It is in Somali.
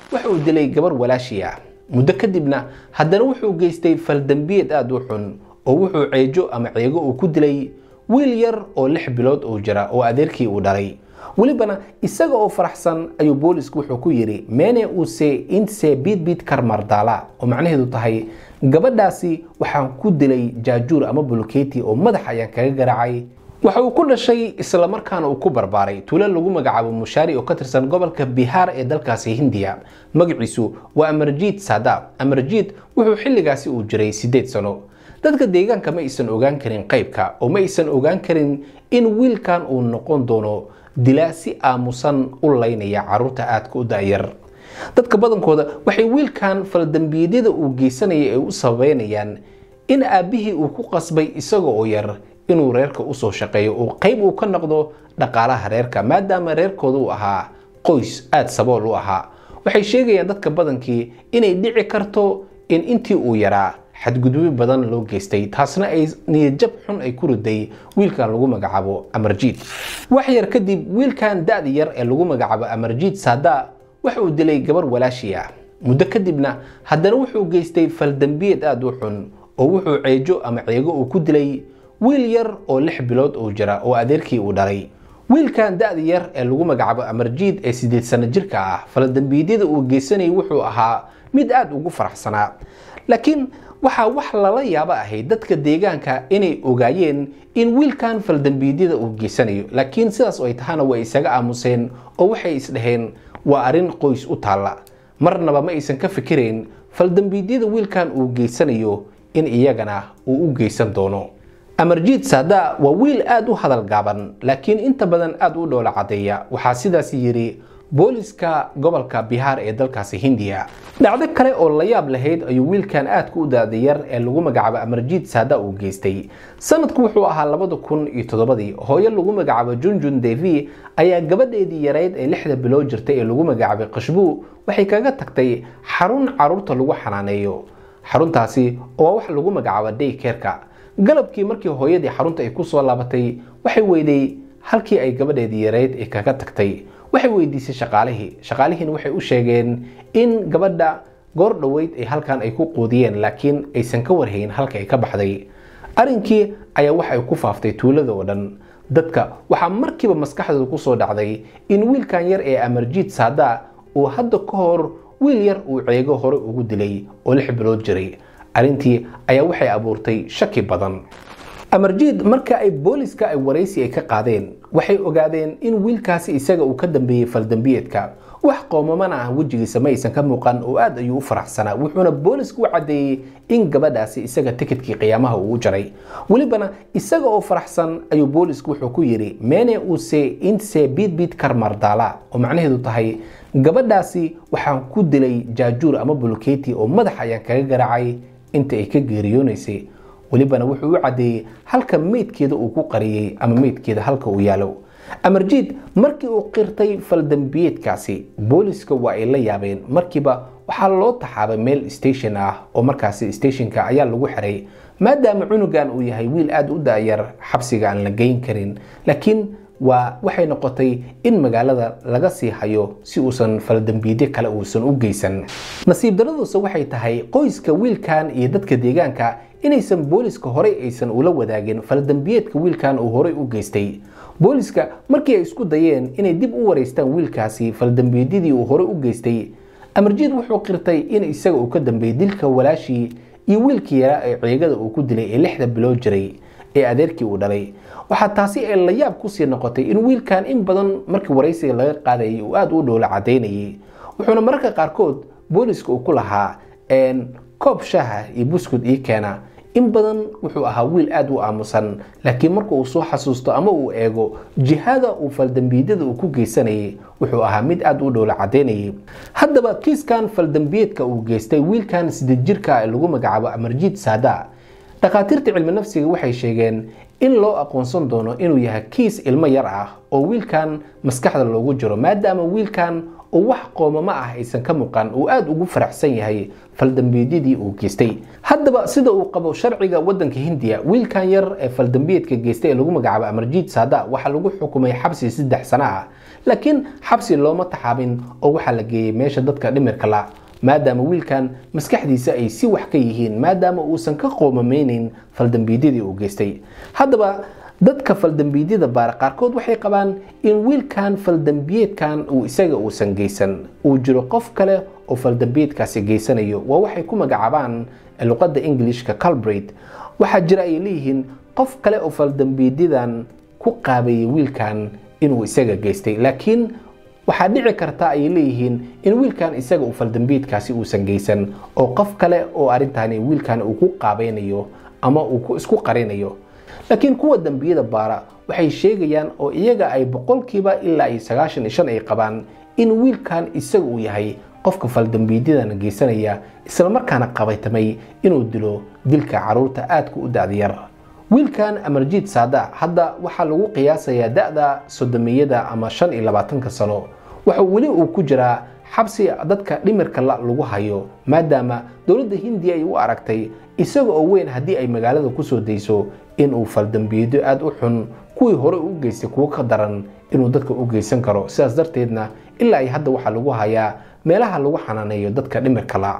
waxa uu dilay gabar walaashii ah muddo kadibna haddana wuxuu geystay faldambiyeed aada u xun oo wuxuu ceejo ama ceego uu ku dilay wiil yar oo lix bilood uu jira oo adeerkii uu dhalay welibana isaga oo faraxsan ayuu boolisku wuxuu ku yidhi mene use intse biidbiid karmardaala oo macnaheedu tahay gabadhaasi waxaan ku dilay jaajuur ama bulkeeti oo madax ayaan kaga garaacay waxa uu ku dhashay islamarkaana uu ku barbaaray tuulo lagu magacaabo mushaari oo ka tirsan gobolka bihaar ee dalkaasi hindiya magaciisu waa amarjiid saadaab amarjiid wuxuu xilligaasi uu jiray siddeed sano dadka deegaanka ma aysan ogaan karin qaybka oo ma aysan ogaan karin in wiilkan uu noqon doono dilaa si aamusan u laynaya caruurta aadka u da'yar dadka badankooda waxay wiilkan faldambiyeedyada uu geysanaya ay u sababeynayaan in aabbihii uu ku qasbay isaga oo yar inuu reerka usoo shaqeeyo oo qayb uu ka noqdo dhaqaalaha reerka maadaama reerkooda uu ahaa qoys aada sabool u ahaa waxay sheegayaan dadka badankii inay dhici karto in intii uu yaraa xadgudubyo badan loo geystay taasna ay niyadjab xun ay ku riday wiilkan lagu magacaabo amarjiid wax yar kadib wiilkan da-da yar ee lagu magacaabo amarjiid saada waxa uu dilay gabar walaashii ah muddo kadibna haddana wuxuu geystay faldambiyeed aada u xun oo wuxuu ceejo ama ceego uu ku dilay wiil yar oo lix bilood uu jira oo adeerkii uu dhalay wiilkan da-da yar ee lagu magacaabo amarjiid ee siddeed sano jirka ah faldambiyeedyada uu geysanayay wuxuu ahaa mid aada ugu faraxsanaa laakiin waxaa wax lala yaabo ahayd dadka deegaanka inay ogaayeen in wiilkan faldambiyeedyada uu geysanayo laakiin sidaas ay tahana way isaga aamuseen oo waxay isdhaheen waa arrin qoys u taalla marnaba ma aysan ka fikirayn faldambiyeedyada wiilkan uu geysanayo in iyagana uu u geysan doono amarjiid saada waa wiil aada u hadal gaaban laakiin inta badan aada u dhoola caddeeya waxaa sidaas yidhi booliska gobolka bihaar ee dalkaasi hindiya dhacdo kale oo la yaab lahayd ayuu wiilkan aadka u daadayar ee lagu magacaabo amarjiid saada uu geystay sanadku wuxuu ahaa labada kun iyo toddobadii hooyo lagu magacaabo junjun devi ayaa gabadheedii yarayd ee lixda bilood jirtay ee lagu magacaabay qashbuu waxay kaga tagtay xarun caruurta lagu xanaaneeyo xaruntaasi oo wax lagu magacaabo daykerka galabkii markii hooyadii xarunta ay kusoo laabatay waxay weyday halkii ay gabadheedii yarayd ay kaga tagtay waxay weydiisay shaqaalihii shaqaalihiina waxay u sheegeen in gabadha goor dhoweyd ay halkan ay ku quudiyeen laakiin aysan ka warhayn halka ay ka baxday arrinkii ayaa waxay ku faaftay tuulada oo dhan dadka waxaa markiiba maskaxdooda kusoo dhacday in wiilkan yar ee amarjiid saada uu hadda ka hor wiil yar uu ceego hore ugu dilay oo lix bilood jiray arrintii ayaa waxay abuurtay shaki badan amarjiid marka ay booliska ay waraysi ay ka qaadeen waxay ogaadeen in wiilkaasi isaga uu ka dambeeyey faldambiyeedka wax qoomamana ah wejigiisa ma aysan ka muuqan oo aad ayuu u faraxsanaa wuxuuna boolisku u caddeeyey in gabadhaasi isaga tikidkii qiyaamaha uu u jaray welibana isaga oo faraxsan ayuu boolisku wuxuu ku yidhi mene use intse biidbiid karmardaala oo macnaheedu tahay gabadhaasi waxaan ku dilay jaajuur ama bulkeeti oo madax ayaan kaga garaacay inta ay ka geeriyoonaysay welibana wuxuu u caddeeyey halka meydkeeda uu ku qariyey ama meydkeeda halka uu yaalo amarjiid markii uu qirtay faldambiyeedkaasi booliska waa ay la yaabeen markiiba waxaa loo taxaabay meel station ah oo markaasi stationka ayaa lagu xiray maadaama cunugan uu yahay wiil aada u daayar xabsiga aan la geyn karin laakiin waa waxay noqotay in magaalada laga sii hayo si uusan faldambiidyo kale uusan u geysan nasiib daraduuse waxay tahay qoyska wiilkan iyo dadka deegaanka inaysan booliska horey aysan ula wadaagin faldambiyeedka wiilkan uu horey u geystay booliska markii ay isku dayeen inay dib u wareystaan wiilkaasi faldambiyeedyadii uu horey u geystay amarjiid wuxuu qirtay in isaga uu ka dambeeyey dilka walaashii iyo wiilkii yaraa ee ceegada uu ku dilay ee lixda bilood jiray ee adeerkii uu dhalay waxaa taasi ee la yaab kusii noqotay in wiilkan in badan markii waraysiga laga qaadayay uu aada u dhowla cadaynayay wuxuuna mararka qaarkood booliska uu ku lahaa koob shaaha iyo buskud ii keena in badan wuxuu ahaa wiil aada u aamusan laakiin marka uu soo xasuusto ama uu eego jihada uu faldambiyeedyada uu ku geysanayay wuxuu ahaa mid aada u dhowla cadaynayay haddaba kiiskan faldambiyeedka uu geystay wiilkan sideed jirka ee lagu magacaabo amarjiid saada dhakhaatiirta cilmi nafsiga waxay sheegeen in loo aqoonsan doono inuu yahay kiis ilmo yar ah oo wiilkan maskaxda loogu jiro maadaama wiilkan oo wax qoomamo ah aysan ka muuqan uu aada ugu faraxsan yahay faldambiyeedyadii uu geystay haddaba sida uu qabo sharciga wadanka hindiya wiilkan yar ee faldambiyeedka geystay ee lagu magacaabo amarjiid saada waxaa lagu xukumay xabsi saddex sano ah laakiin xabsi looma taxaabin oo waxaa la geeyey meesha dadka dhimirka la maadaama wiilkan maskaxdiisa ay si wax ka yihiin maadaama uusan ka qoomameyneyn faldambiyeedyadii uu geystay haddaba dadka faldambiyeedyada baara qaarkood waxay qabaan in wiilkan faldambiyeedkan uu isaga uusan geysan uu jiro qof kale oo faldambiyeedkaasi geysanayo waa waxay ku magacaabaan luqadda englishka calbrate waxaa jira ay leeyihiin qof kale oo faldambiyeedyadan ku qaabeeyey wiilkan inuu isaga geystay laakiin waxaa dhici karta ayay leeyihiin in wiilkan isaga uu faldambiyeedkaasi uusan geysan oo qof kale oo arrintani wiilkan uu ku qaabeynayo ama uu isku qarinayo laakiin kuwa dambiyada baara waxay sheegayaan oo iyaga ay boqolkiiba ilaa iyo sagaashan iyo shan ay qabaan in wiilkan isaga uu yahay qofka faldambiyeedyadan geysanaya islamarkaana qabaytamay inuu dilo dilka caruurta aadka u da-dayar wiilkan amarjiid saada hadda waxaa lagu qiyaasayaa da-da sodomiyada ama shan iyo labaatanka sano waxa weli uu ku jiraa xabsi dadka dhimirka la lagu hayo maadaama dowladda hindiya ay u aragtay isaga oo weyn haddii ay magaalada kusoo dayso inuu faldambiyeedyo aada u xun kuwii hore u geystay kuwo ka daran inuu dadka u geysan karo sidaas darteedna ilaa ay hadda waxaa lagu hayaa meelaha lagu xanaaneeyo dadka dhimirka la